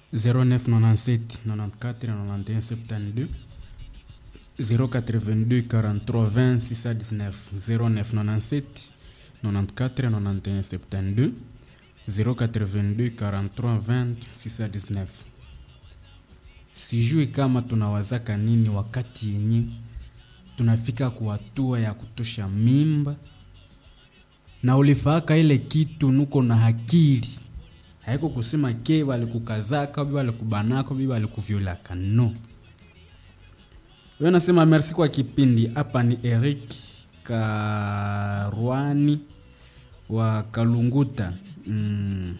0997 94 91 72 082 43 20 619 0997 94 91 72 082 43 20 619 sijui kama tunawazaka nini wakati yenye tunafika kwa hatua ya kutosha mimba na ulifaaka ile kitu nuko na hakili haiko kusema ke walikukazaka bi walikubanaka bi walikuvyolaka no wewe nasema merci kwa kipindi hapa ni Eric Karwani wa Kalunguta mm.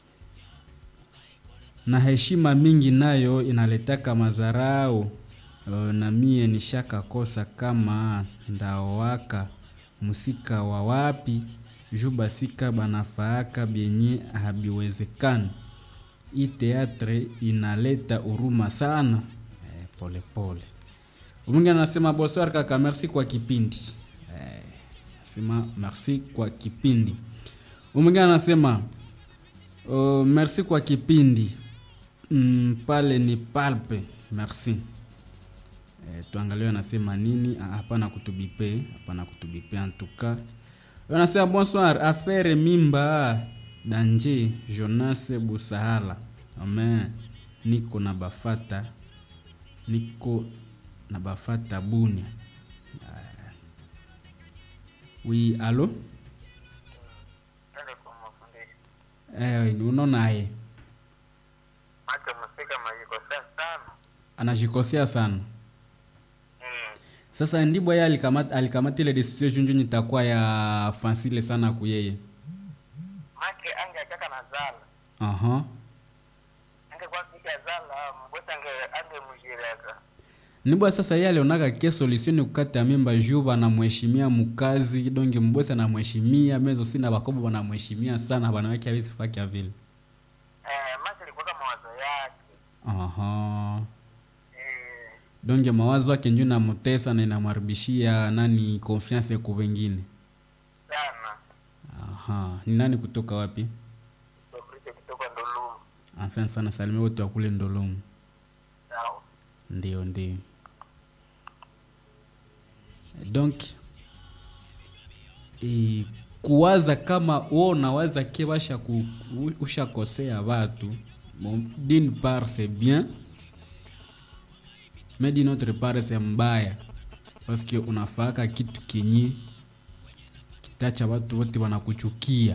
na heshima mingi nayo inaletaka mazarau uh, na mie nishaka kosa kama ndaowaka musika wa wapi juu basika banafaaka byenye habiwezekani hii teatre inaleta huruma sana eh, pole pole mwingine anasema bonsoir kaka merci kwa kipindi eh, sema merci kwa kipindi mwingine anasema uh, merci kwa kipindi mm, pale ni palpe merci eh, tuangalie anasema nini Ah, hapana kutubipe hapana kutubipe antuka anasema bonsoir affaire mimba danje jonas busahala amen niko na bafata niko na bafata bunia Ah. oui alo Nende kwa mafundisho. eh, unaonaye Macho msika majikosea sana. anajikosea sana Mm. sasa ndibwa ye alikamata alikamata ile decision junju nitakuwa ya fansile sana kuyeye Make ange achaka na zala. aha Ange kwa kika zala mbwesa ange ange mujireka. nibwa sasa ye alionaka ke solution ni kukata mimba juu banamheshimia mukazi donge mbwesa anamheshimia mezo sina bakobo banamheshimia sana banawake awezi fakia vile Eh, make ilikuwa kama mawazo yake. aha Eh, donge mawazo yake njuu namutesa na inamharibishia nani confiance ku wengine sana. aha ni nani kutoka wapi Sofrite kutoka Ndolumu. asante sana salimia wote wakule ndolomu Sawa. ndio ndio donc e, kuwaza kama wo unawaza ke basha ku, u- ushakosea watu bon, d'une part c'est bien mais d'une autre part c'est mbaya parce que unafaka kitu kenye kitacha watu wote wanakuchukia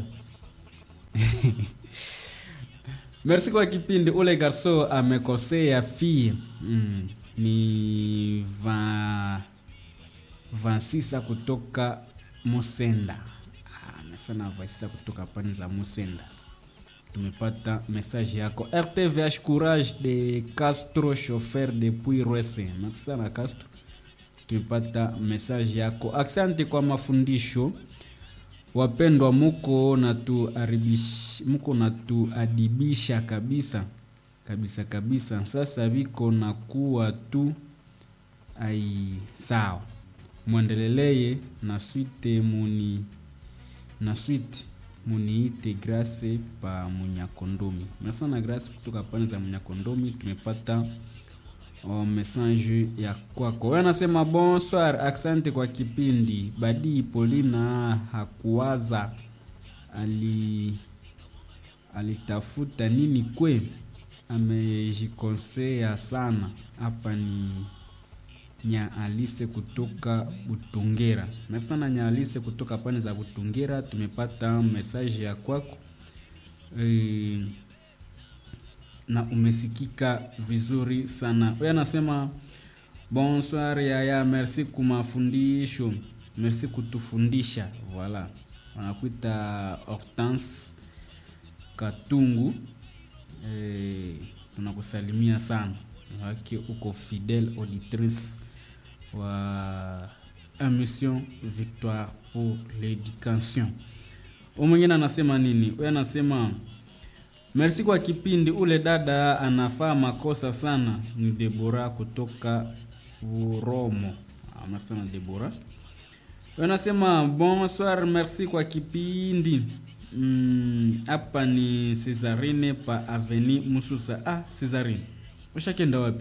merci kwa kipindi ule garso amekosea fie mm, ni va vansisa kutoka musenda Ah, amesema vansisa kutoka pani za musenda tumepata message yako rtvh courage de castro chauffeur depuis rwese merci sana castro tumepata message yako asante kwa mafundisho wapendwa muko natuaribish muko natuadibisha kabisa kabisa kabisa sasa viko na kuwa tu ai sawa mwendeleleye na swite muni na swite muniite grace pa munyakondomi merci na grace kutoka pande za munyakondomi tumepata oh, message ya kwako wewe anasema bonsoir asante kwa kipindi badii polina hakuwaza ali alitafuta nini kwe amejikosea sana hapa ni nya alise kutoka butungera na sana nya alise kutoka pande za butungera tumepata message ya kwako e, na umesikika vizuri sana huyo anasema bonsoir yaya merci kumafundisho merci kutufundisha voilà wanakuita hortense katungu eh, tunakusalimia sana wake uko fidèle auditrice wa émission victoire pour l'éducation Huyu mwingine anasema nini huyu anasema merci kwa kipindi ule dada anafaa makosa sana ni debora kutoka uromo anasema debora Huyu anasema bonsoir merci kwa kipindi Mm, hapa ni Cesarine pa Aveni Mususa. Ah, Cesarine. Ushakenda wapi?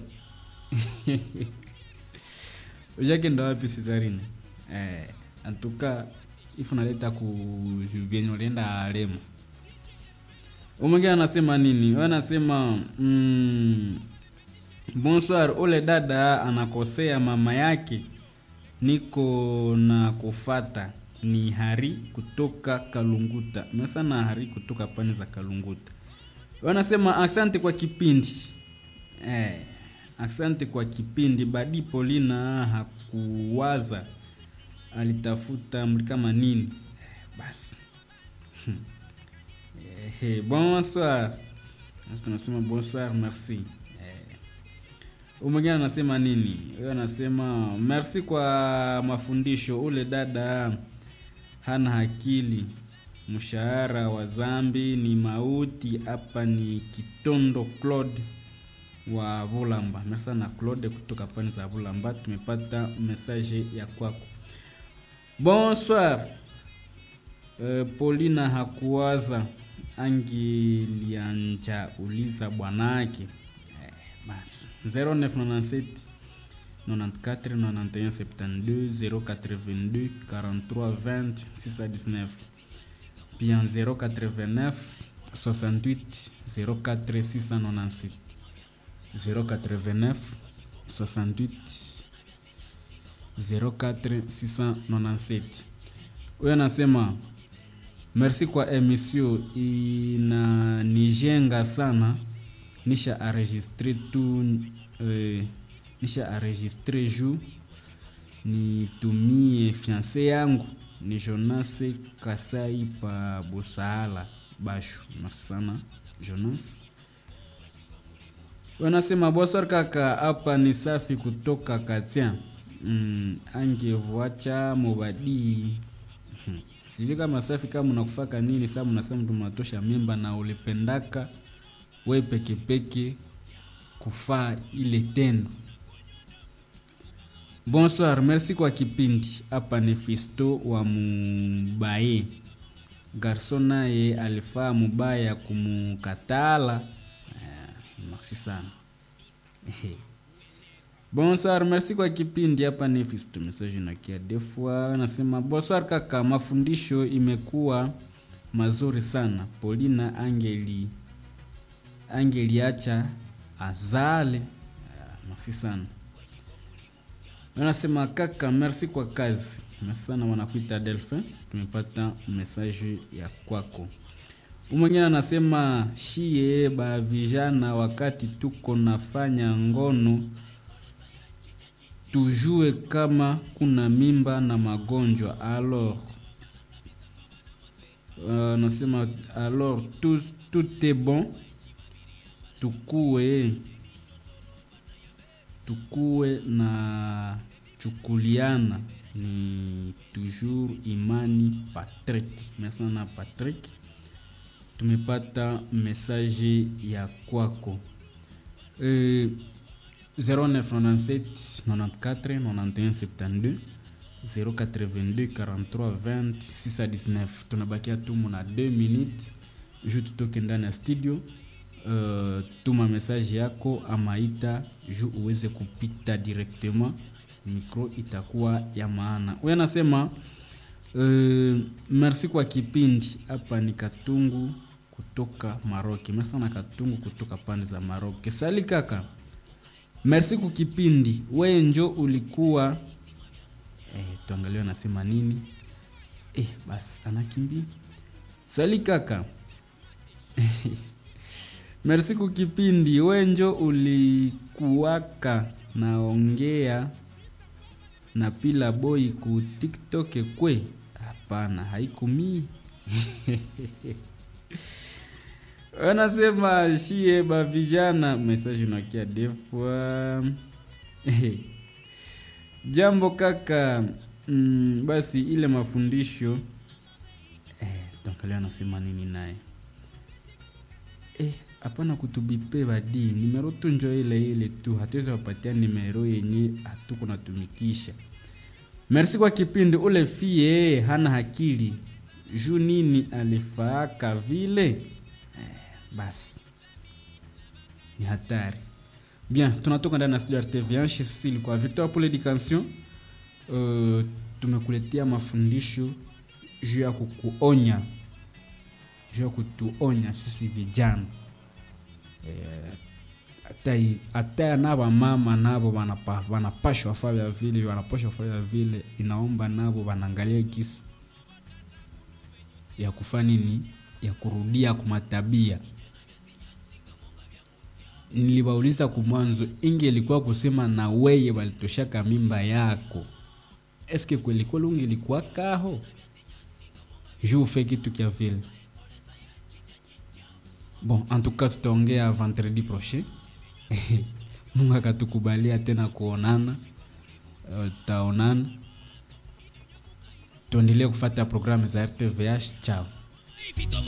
Ushakenda wapi Cesarine? Eh, antuka ifu naleta ku vyenye ulienda Remo. Umwingine anasema nini? Wewe anasema mm, bonsoir, ule dada anakosea mama yake. Niko na kufata ni Hari kutoka Kalunguta. Mesana Hari kutoka pande za Kalunguta. Wanasema asante kwa kipindi. Eh, asante kwa kipindi. Badi Polina hakuwaza alitafuta mli kama nini. Eh, basi. Eh, eh, bonsoir. Tunasema bonsoir, merci. Eh, Umwingine anasema nini? Huyo anasema merci kwa mafundisho. Ule dada hana akili. Mshahara wa zambi ni mauti. Hapa ni Kitondo Claude wa Vulamba. Merci sana Claude kutoka pande za Vulamba. Tumepata message ya kwako. Bonsoir. Uh, Paulina hakuwaza angelianja uliza bwanake. Eh, basi 0997 94 91 72 082 43 20 619 bien 089 68 04 697 089 68 04 697 huyo anasema merci kwa emission inanijenga sana nisha enregistre tu eh, nisha enregistre juu nitumie fiance yangu ni Jonas Kasai pa Busahala Bashu. Merci sana Jonas. Wanasema bonsoir kaka, hapa ni safi kutoka Katia. Mm, angevuacha mubadi Hmm. sijui kama safi kama unakufaka nini sababu unasema mtu mnatosha mimba na ulipendaka we pekepeke kufaa ile tendo bonsoir merci kwa kipindi hapa ni fisto wa mubaye garso naye alifaa mubaya kumukatala eh, merci sana bonsoir merci kwa kipindi hapa ni fisto message nakia defwa nasema bonsoir kaka mafundisho imekuwa mazuri sana polina angeli angeliacha azale Ah, merci sana anasema kaka merci kwa kazi merci sana wanakuita delphin tumepata message ya kwako umwengine anasema shie ba vijana wakati tuko nafanya ngono tujue kama kuna mimba na magonjwa alors uh, nasema alors tout, tout est bon tukue tukue na chukuliana ni toujours imani patrick merci sana patrick tumepata message ya kwako e, 0997 94 91 72 082 43 20 619 tunabakia tumu na 2 minutes ju tutoke ndani ya studio uh, tuma message yako amaita ju uweze kupita directement micro itakuwa ya maana huyo anasema uh, merci kwa kipindi hapa ni katungu kutoka maroki merci sana katungu kutoka pande za maroki sali kaka merci kwa kipindi we njo ulikuwa eh, tuangalie anasema nini eh, basi anakimbia sali kaka merci kwa kipindi we njo ulikuwaka naongea na pila boy ku tiktok kwe hapana haikumii wanasema shie ba vijana message unakia defwa jambo kaka mm, basi ile mafundisho eh, tuangalia anasema nini naye eh, hapana kutubipe badi nimero tu njo ile ile tu hatuwezi wapatia nimero yenye hatuko natumikisha merci kwa kipindi ule fie hana hakili juu nini alifaaka vile eh, basi ni hatari bien tunatoka ndani ya studio ya rtv sisi ilikuwa victor pour l'éducation uh, tumekuletea mafundisho juu ya kukuonya juu ya kutuonya sisi vijana eh, hata i- hata na wamama navo wanapa- wanapashwa fanya vile wanapashwa fanya vile inaomba navo wanaangalia kisi ya kufanya nini ya kurudia kumatabia niliwauliza kumwanzo inge ilikuwa kusema na weye walitoshaka mimba yako eske kweli kweli ungelikuwa kaho juu ufe kitu kya vile bon en tout cas tutaongea vendredi prochain mungu akatukubalia tena kuonana uh, tutaonana tuendelee kufata programu za rtvh chao